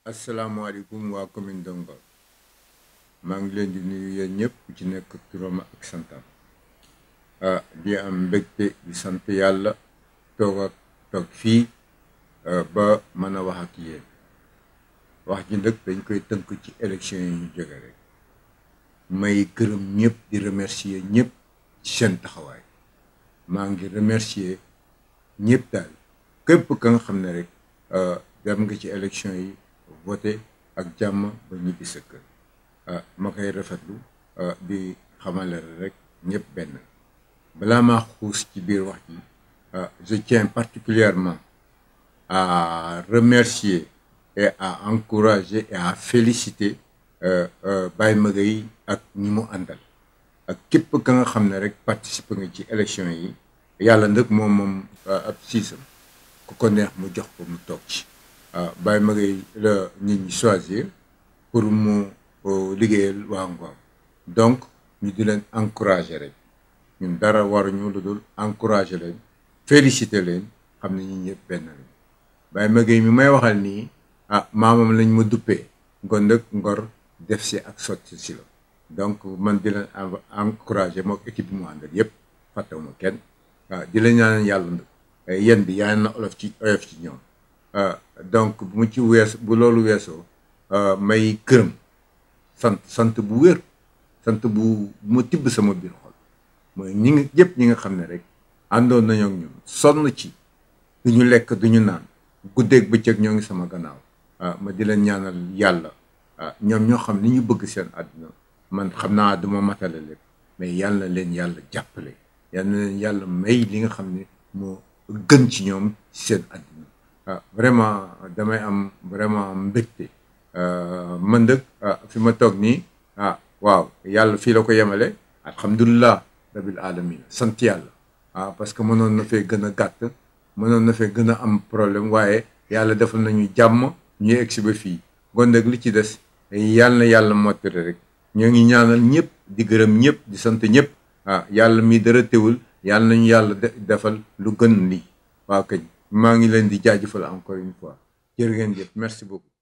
asalaamaaleykum waa commune de Ngor maa ngi leen di nuyu yéen ñëpp ku ci nekk turam ak santam ah di am mbégte di sant yàlla toog ak toog fii ba mën a wax ak yéen wax ji nag dañ koy tënk ci élection yi ñu jóge rek may gërëm ñëpp di remercier ñëpp ci seen taxawaay maa ngi remercier ñëpp daal képp ka nga xam ne rek dem nga ci élection yi voté ak jàmm ba ñibbi sa kër ma koy rafetlu di xamale rek ñëpp benn balaa maa xuus ci biir wax ji je tiens particulièrement à remercier et à encourager et à féliciter Baye Magueye ak ñi mu àndal ak képp ka nga xam ne rek participer nga ci élection yi yàlla nag moom moom ab siisam ku ko neex mu jox ko mu toog ci Baye Magueye la nit ñi choisir pour mu liggéeyal waa Ngor donc ñu di leen encourager rek ñun dara waruñu lu dul encourager leen féliciter leen xam ne ñi ñëpp benn lañ Baye Magueye mi may waxal nii ah maamam lañ ma duppee kon nag Ngor def si ak sotti si la donc man di leen encourager mook équipe bi mu àndal yëpp fàttewuma kenn waaw di la ñaanal yàlla nag yéen bi yaa na olof ci oyof ci ñoom donc bu mu ci wees bu loolu weesoo may këram sant sant bu wér sant bu ma tibb sama biir xol mooy ñi ngi yëpp ñi nga xam ne rek àndoon nañoo ak ñun sonn ci du ñu lekk du ñu naan guddeeg bëccëg ñoo ngi sama gannaaw ma di leen ñaanal yàlla ñoom ñoo xam ni ñu bëgg seen àdduna man xam naa duma matale lépp mais yàlla leen yàlla jàppale yàlla leen yàlla may li nga xam ne moo gën ci ñoom seen àdduna ah vraiment damay am vraiment mbégte man dëkk fi ma toog nii ah waaw yàlla fii la ko yemale alhamdulilah rabil alamin sant yàlla ah parce que mënoon na fee gën a gàtt mënoon na fee gën a am problème waaye yàlla defal nañu jàmm ñu egg si ba fii kon nag li ci des yàlla na yàlla mottali rek ñoo ngi ñaanal ñëpp di gërëm ñëpp di sant ñëpp ah yàlla mi dara teewul yàlla nañu yàlla defal lu gën lii waaw kañ maa ngi leen di jaajëfal encore une fois jërë ngeen jëf merci beaucoup